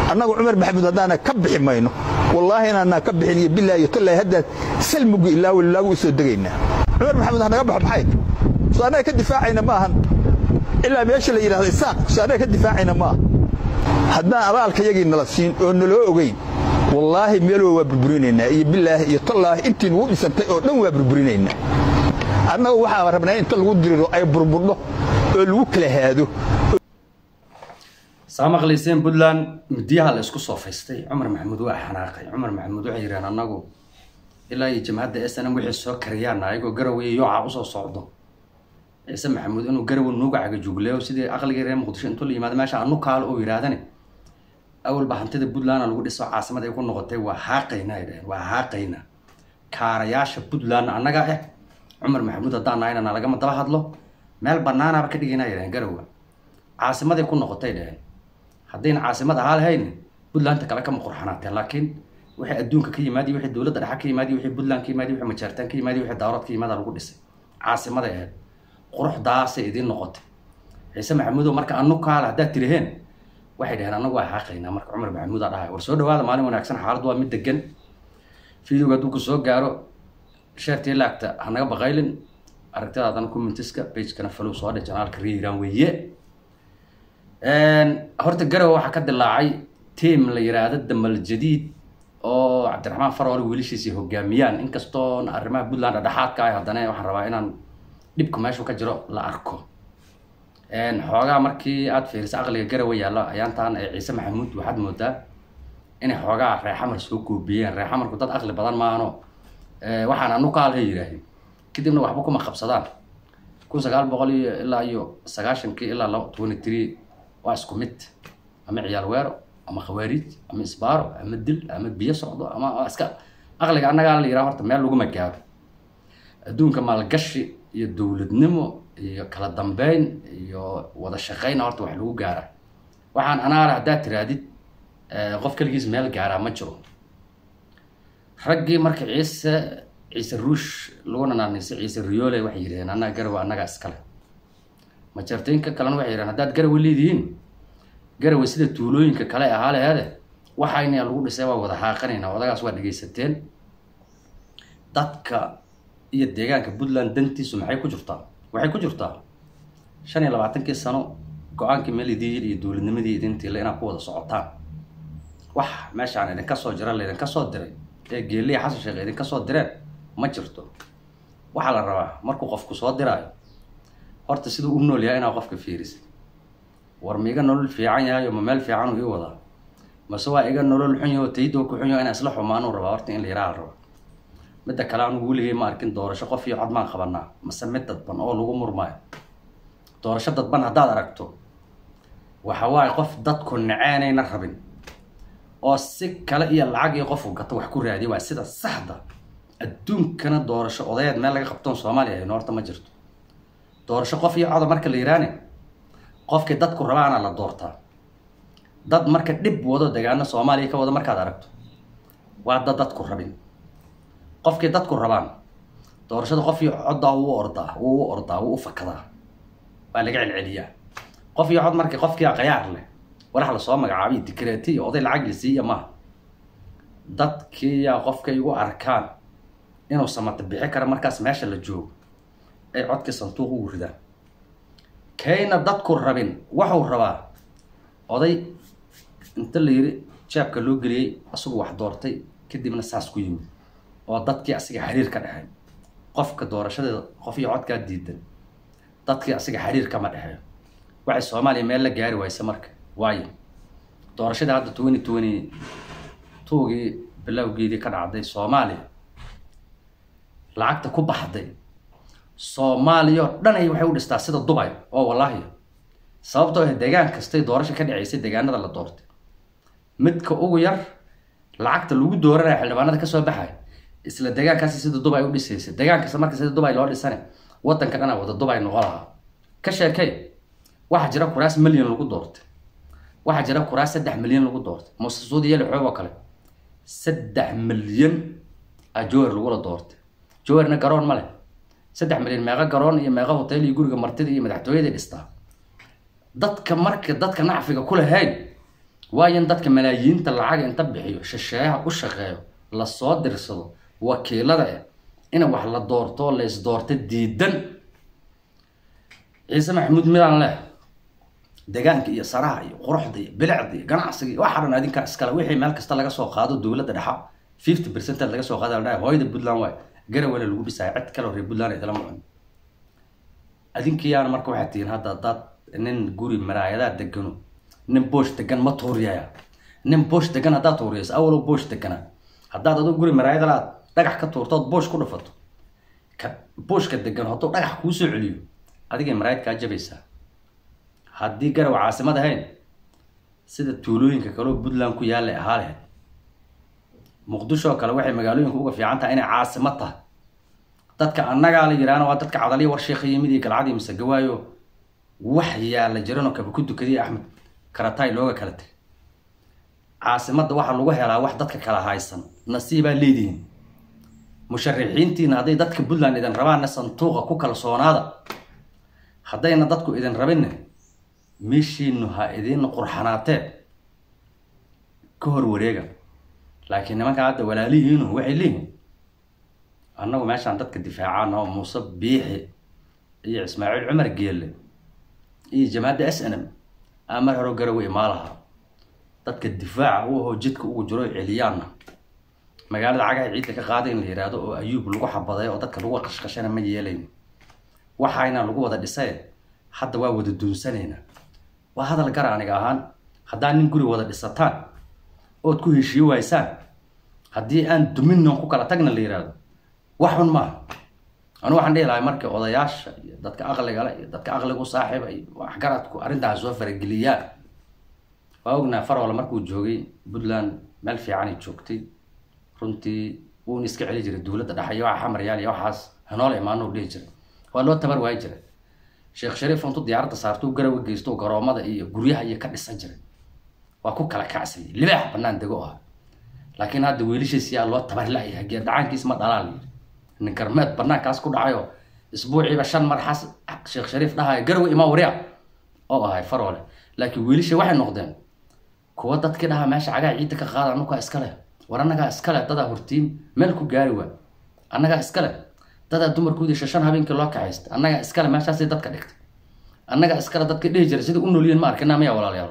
annagu cumar maxamuud haddaana ka bixi mayno wallaahi inaanaa ka bixin iyo bilaahi iyo tallaahi haddaan salmugi ilaa walilaagu u soo degaynaa cumar maxamuud hanaga baxo maxay so annaga ka difaacayna ma ahan ilaa meesha la yidhahdo isaaq so annaga ka difaacayna ma aha haddaan abaalka yagii nala siin oo naloo ogeyn wallaahi meelwa waa burburinaynaa iyo bilaahi iyo tallaahi intii nugu dhisantay oo dhan waa burburinaynaa annagu waxaan rabnaa inta lagu diriro ay burburdho oo lagu kala haado saa maqlayseen puntland midiyaha la isku soofaystay cumar maxamuud waa xanaaqay cumar maxamuud waxay yidhaheen annagu ilaa iyo jamhadda s n m wixii soo kariyaan ayagoo garowe iyo yooca usoo socdo ciise maxamuud inuu garowe nuuga cagajugleeyo sidii aqligii reer muqdisho intuu la yimaado meesha anu kaalo oo yidhaahdane awalba hantida puntland lagu dhiso caasimad ay ku noqotay waa haaqayna ay dhaheen waa haaqayna kaarayaasha puntlandna annaga ah cumar maxamuud haddaan nahaynana lagama daba hadlo meel banaanaaba ka dhigayna ay dhaheen garowe caasimaday ku noqotay dhaheen haddayna caasimad ahaa lahayn puntlandta kale kama qurxanaateen laakiin wixii adduunka ka yimaadiy wixii dowladda dhexe ka yimaadiy wixii puntland ka yimaadiy wixii majaartaan ka yimaadiy wixii daarood ka yimaada lagu dhisay caasimaday ahayd quruxdaasay idiin noqotay ciise maxamuudow marka anu kaale haddaad tiriheen waxay dhaheen annagu waa xaaqaynaa marka cumar maxamuud aa dhahay war soo dhawaada maalin wanaagsan xaaladdu waa mid degan videoga hadduu ku soo gaaro sheertii laagta hanaga baqaylin aragtidaadana commentiska pagekana falow soo dhe janaalka riiraan weeye horta garowe waxaa ka dilaacay tiam la yiraahdo damal jadiid oo cabdiraxmaan faroole wiilashiisii hogaamiyaan inkastoon arrimaha puntland dhexaadka ah haddana waxaan rabaa inaan dhibka meeshu ka jiro la arko xoogaa markii aad fiiriso aqliga garowe yaalla ayaantaan ee ciise maxamuud waxaad moodaa inay xoogaa reexamar soo goobiyeen reexamarku dad aqli badan maahano waxaan anu kaalha yidhaaheen kadibna waxba kuma qabsadaan kun sagaal boqol iyo ilaa iyo sagaashankii ilaa laba twenty three waa isku mid ama ciyaal weero ama khawaariij ama isbaaro ama dil ama biyo socdo ama iska aqliga annagaa la yidhaha horta meel laguma gaaro adduunka maalgashi iyo dowladnimo iyo kala dambeyn iyo wada shaqeyna horta wax lagu gaara waxaan anaala haddaad tiraadid qof keligiis meel gaaraa ma jiro raggii marka ciise ciise ruush laguna naanaysa ciise riyoole waxay yidhaheen annaga garowe annagaa iskale majartooyinka kalena waxay yidhahen haddaad garowe leedihiin garowe sida tuulooyinka kale ahaa laheede waxayna lagu dhisay waa wada haaqanaynaa odagaas waa dhegaysateen dadka iyo deegaanka puntland dantiisu maxay ku jirtaa waxay ku jirtaa shan iyo labaatankii sano go-aankii meelidiin iyo dowladnimadii idintiile inaad ku wada socotaan wax meeshaan idinka soo jira laydinka soo diray ee geeliya xasan sheekh idinka soo direen ma jirto waxaa la rabaa markuu qofku soo diraayo horta siduu u nool yahay inaad qofka fiirisid war ma iga nolol fiican yahay oo ma meel fiican uu ii wadaa mase waa iga nolol xun yaho tayidoo ku xun yaho inaan isla xumaanuu rabaa horta in la yaraha la rabaa midda kale anugu weligay ma arkin doorasho qof iyo cod maan qabanaa mase mid dadban oo lagu murmaayo doorasho dadban haddaad aragto waxa waaye qof dadku naceynayna rabin oo si kale iyo lacag iyo qofku gato wax ku raadiya waa sida saxda adduunkana doorasho odayeed meel laga qabtoon soomaaliya hayno horta ma jirto doorasho qof iyo coda marka la yiraane qofkii dadku rabaana la doortaa dad marka dhib wado degaano soomaaliya ka wado markaad aragto waa dad dadku rabin qofkii dadku rabaan doorashada qof iyo coddaa wuu ordaa wuu u ordaa wuu u fakadaa waa laga celceliyaa qof iyo cod marka qofkii qayaar leh walax lasoo magacaabay dikreeti iyo oday lacag la siiya maaha dadkiiyaa qofkay igu arkaan inuu samata bixi kara markaas meesha la joogo ay codkii sanduuq ugu ridaan kayna dadku rabin waxuu rabaa oday inta la yiri jaabka loo geliyey isagu wax doortay kadibna saas ku yimid oo dadkii asiga xiriir ka dhexeey qofka doorashadeeda qof iyo codkaa diidan dadkii asiga xiriir kama dhexeeyo waxay soomaaliya meel la gaari wayse marka waayo doorashadii hadda twenty twenty twogii bilowgeedii ka dhacday soomaaliya lacagta ku baxday soomaaliya oo dhan ay waxay u dhistaa sida dubay oo wallaahi sababtoo ah deegaan kastay doorasho ka dhacaysay deegaanada la doortay midka ugu yar lacagta lagu dooranaya xildhibaanada kasoo baxaya isla deegaankaasi sida dubay u dhisaysa deegaan kasta marka sida dubay loo dhisane wadanka dhana wada dubay noqo lahaa ka sheekay waxaa jira kuraas milyan lagu doortay waxaa jira kuraas saddex milyan lagu doortay muuse suudi yeli xoog oo kale saddex milyan a jower lagula doortay jowerna garoon ma leh saddex milyan meeqa garoon iyo meeqa hotel iyo guriga martida iyo madaxtooyadii dhistaa dadka marka dadka nacfiga ku lahayn waayo in dadka malaayiinta lacaga inta bixiyo shisheeyaha u shaqeeyo lasoo dirsado wakiilada ah in wax la doorto la isdoorto diidan ciise maxamuud midaan leh degaanka iyo saraha iyo quruxda iyo bilicda iyo ganacsiga iyo waxa dhan adinkaa iskale wixii meel kasta laga soo qaado dowladda dhexa fifty percented laga soo qaada la dhahay hooyada puntland waay garawele lagu dhisaya cid kaleo reer puntland idila mucun adinkiyaana marka waxay tihiin hadda haddaad nin guri maraayadaa degano nin boosh degan ma tuuriyaya nin boosh degan haddaad tuuriyayso awalow boosh deganaa haddaad aduu guri maraayadala aad dhagax ka tuurtood boosh ku dhafato ka booshka degan hadduu dhagax kuu soo celiyo adigay maraayad kaa jabaysaa haddii garaw caasimad ahayn sida tuulooyinka kaleo puntland ku yaallay ahaa lahayd muqdisho kale waxay magaalooyinka uga fiican tahay inay caasimad tahay dadka annagaa la yidhaahna waa dadka cadaliya warsheekha yimid iyo galcadii mise gawaayo wax yaalla jiranoo kaba ku dukadiya axmed karataay looga kala tegay caasimadda waxaa lagu helaa wax dadka kala haysan nasiibaa leedihiin musharixiintiina hadday dadka puntland idin rabaanna sanduuqa ku kalsoonaada haddayna dadku idin rabinne meeshiinu ha idin qurxanaatee ka hor wareega laakiin nimanka hadda walaalihiinu waxay leeyihiin annagu meeshaan dadka difaacaan oo muuse biixi iyo ismaaciil cumar geelle iyo jamaacadda s n m aa mar hore garawe imaa lahaa dadka difaaca u ahoo jidka ugu jiro celiyaanna magaalada cagaha ciidda ka qaaday in la yidhaahdo oo ayuub lagu xabaday oo dadka lagu qashqashana ma yeelayno waxayna lagu wada dhisay hadda waa wada duunsanaynaa waa hadal gara aniga ahaan haddaa nin guri wada dhisataan ood ku heshiiye waysaan haddii aan duminnon ku kala tagna la yidhaahdo wax xun maaha anu waxaan dhihi lahay marka odayaasha iyo dadka aqliga le iyo dadka aqliga u saaxiiba iyo waxgaradku arrintaas soo farageliyaan waa ognaa farwal markuu joogay puntland meel fiicanay joogtay runtii wuuna iska celi jiray dowladda dhexe iyo waxa xamaryaal iyo waxaas hanoola imaano u dhihi jiray waa loo tabar waayi jiray sheekh shariif intuu diyaaradda saartuu garawa geysto garoomada iyo guryaha iyo ka dhisan jiray waa ku kala kacsayay libaax banaan dego ah laakiin hadda wiilashiis yaa loo tabar la-yahay geer dhacaankiis ma dhalaa la yidhi nin garmeed banaankaas ku dhacayo isbuuciiba shan mar xas sheekh shariif dhahayo garawe ima wariya oo ahay farole laakiin wiilasha waxay noqdeen kuwa dadkii dhahaa meesha cagaha ciidda ka qaada anugaa iskale war annagaa iskale dadaa hortiin meel ku gaari waa annagaa iskale dadaa dumarkoodii shashan habeenkii loo kaxaysta annagaa iskale meeshaasay dadka dhigtay annagaa iskale dadka dhihi jiray sida u noolyihin ma arkina miyaa walaalayaal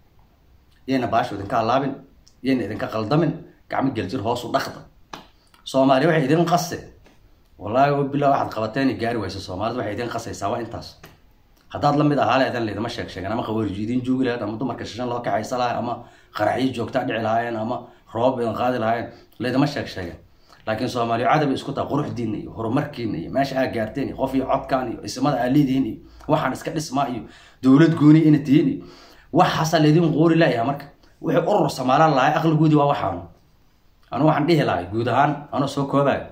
yayna baashu idinka halaabin yayna idinka qaldamin gacmo geljir hoosu dhaqda soomaaliya waxay idin qase wallaahi o bilaa waxaad qabateen gaari waysa soomaalida waxay idin qasaysaa waa intaas haddaad lamid ahaa leedan laydama sheeg sheegen ama qawariji idin joogi lahayd ama dumarka shishan loo kaxaysa lahay ama qaraxyo joogtaa dhici lahaayeen ama roobab idin qaadi lahaayeen laydama sheeg sheegen laakiin soomaaliya cadabay isku tahay quruxdiina iyo horumarkiina iyo meesha aa gaarteen iyo qof iyo codkaan iyo ismada aa leedihiin iyo waxaan iska dhismaa iyo dowlad gooni ina tihiin iyo waxaasaa laydin qoori layaha marka wixii urur somaalaan lahay aqligoodii waa waxaanu anu waxaan dhihi lahay guud ahaan anoo soo koobayo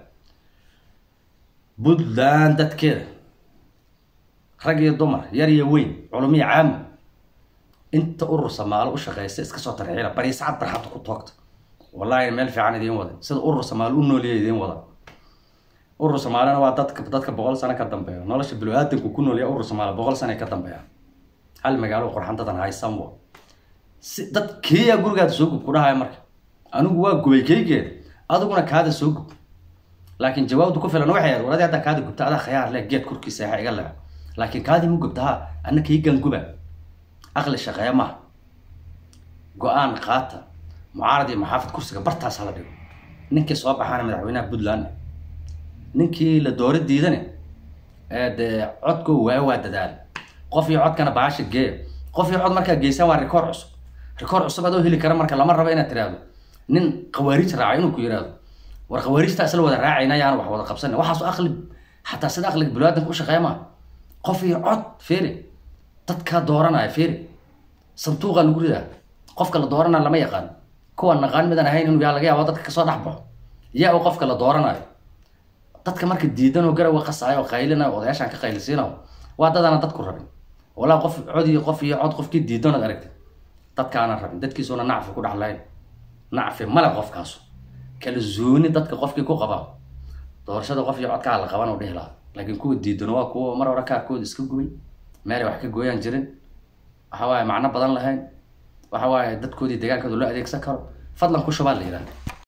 puntland dadkeeda rag iyo dumar yar iyo weyn culumiya caama inta urur samaalo u shaqeysa iska soo tarxiila bariisacad barxadda ku toogta wallaahi meel fiican idiin wada sida urur samaalo u nooliya idiin wada urur somaalina waa dadka dadka boqol sano ka dambeeya nolosha bilo-aadanku ku noolya urur samaalo boqol sano ka dambeeya hal magaalo qurxan dadan haysanwo si dad keliya gurigaada soo gub ku dhahaya marka anigu waa gubay keygeeda adiguna kaada soo gub laakiin jawaabdu ku filan waxay ahayd waladii haddaa kaada gubta adaa khayaar leh geed korkiisa exa iga leha laakiin kaadii mu gubta ha anna kaygan guba aqli shaqeeya maaha go-aan qaata mucaarad iyo maxaafid kursiga bartaas hala dhigo ninkii soo baxaana madaxweynaha puntland ninkii la doora diidane ee dee codko waa waa dadaal qof iyo codkana baasha geeya qof iyo cod markaa geysaan waa rikoor cusub rikoor cusub adoo heli kara marka lama rabo inaad tiraahdo nin khawaarij raaca inuu ku yidhaahdo war khawaarijta isla wada raacayna yaan wax wada qabsana waxaasu aqli xataa sida aqliga bilaadanka u shaqeeya maa qof iyo cod feeri dadkaa dooranaya feeri sanduuqa lagu ridaa qofka la dooranaya lama yaqaan kuwa naqaan midaan ahayn inuu yaa laga yaabo dadka kasoo dhex baxo yaa u qofka la dooranayo dadka marka diidan oo garawa qasaayo oo qaylinayo odayaashaan ka qaylisiinayo waa dadaana dadku rabin walaa qof cod iyo qof iyo cod qofkii diidan ood aragtay dadkaana rabin dadkiisuuna nacfi ku dhexlayn nacfi male qofkaasu kala zooni dadka qofkii ku qabaa doorashada qof iyo codkaa la qaban oo dhihi lahaa laakiin kuwa diidan waa kuwa mar hore kaarkooda iska gubay meelay wax ka gooyaan jirin waxa waaye macno badan lahayn waxa waaye dadkoodii deegaankooda loo adeegsan karo fadlan ku shubaa la yidhahda